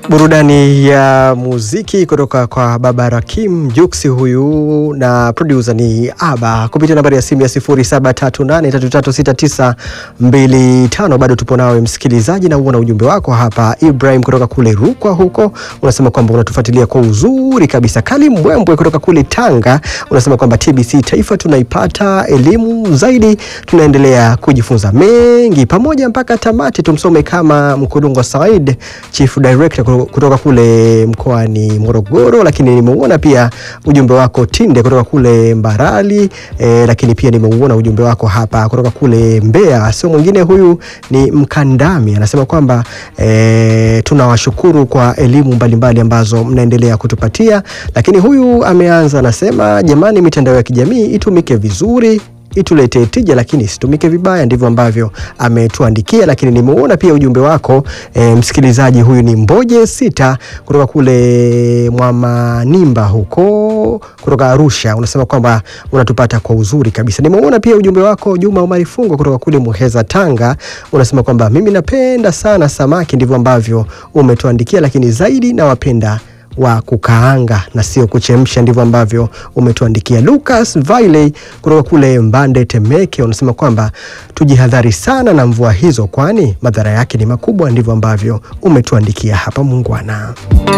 Burudani ya muziki kutoka kwa Baba Rakim Juksi huyu na producer ni Aba kupitia nambari ya simu ya 0738336925. Bado tupo nawe msikilizaji, na uona ujumbe wako hapa. Ibrahim kutoka kule Rukwa huko unasema kwamba unatufuatilia kwa uzuri kabisa. Kali Mbwembwe kutoka kule Tanga unasema kwamba TBC Taifa tunaipata elimu zaidi, tunaendelea kujifunza mengi pamoja mpaka tamati. Tumsome kama Mkulungwa Said, Chief Director kutoka kule mkoani Morogoro, lakini nimeuona pia ujumbe wako Tinde kutoka kule Mbarali e, lakini pia nimeuona ujumbe wako hapa kutoka kule Mbeya. Sio mwingine huyu ni Mkandami, anasema kwamba e, tunawashukuru kwa elimu mbalimbali ambazo mnaendelea kutupatia, lakini huyu ameanza anasema, jamani, mitandao ya kijamii itumike vizuri ituletee tija lakini isitumike vibaya. Ndivyo ambavyo ametuandikia, lakini nimeona pia ujumbe wako e, msikilizaji huyu ni Mboje Sita kutoka kule Mwamanimba huko kutoka Arusha, unasema kwamba unatupata kwa uzuri kabisa. Nimeona pia ujumbe wako Juma Omari Fungo kutoka kule Muheza Tanga, unasema kwamba mimi napenda sana samaki. Ndivyo ambavyo umetuandikia, lakini zaidi nawapenda wa kukaanga na sio kuchemsha. Ndivyo ambavyo umetuandikia. Lucas Vailey kutoka kule Mbande Temeke unasema kwamba tujihadhari sana na mvua hizo, kwani madhara yake ni makubwa. Ndivyo ambavyo umetuandikia hapa, mungwana.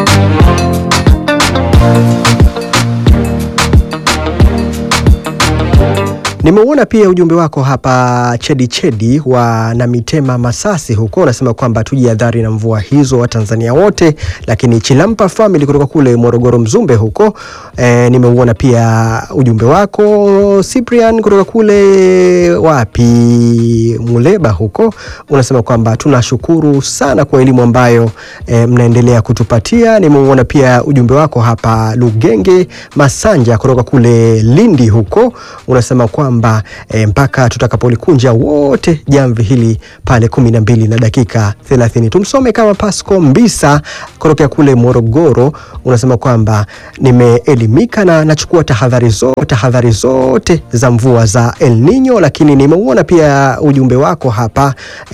Nimeuona pia ujumbe wako hapa Chedi Chedi wa Namitema Masasi huko, unasema kwamba tujihadhari na mvua hizo wa Tanzania wote. Lakini Chilampa Family kutoka kule Morogoro Mzumbe huko e, nimeuona pia ujumbe wako Cyprian kutoka kule wapi Muleba huko, unasema kwamba tunashukuru sana kwa elimu ambayo e, mnaendelea kutupatia. Nimeuona pia ujumbe wako hapa Lugenge Masanja kutoka kule Lindi huko, unasema kwamba E, mpaka tutakapolikunja wote jamvi hili pale kumi na mbili na dakika thelathini. Tumsome kama Pasco Mbisa kutokea kule Morogoro, unasema kwamba nimeelimika na nachukua tahadhari zote, tahadhari zote za mvua za El Nino. Lakini nimeuona pia ujumbe wako hapa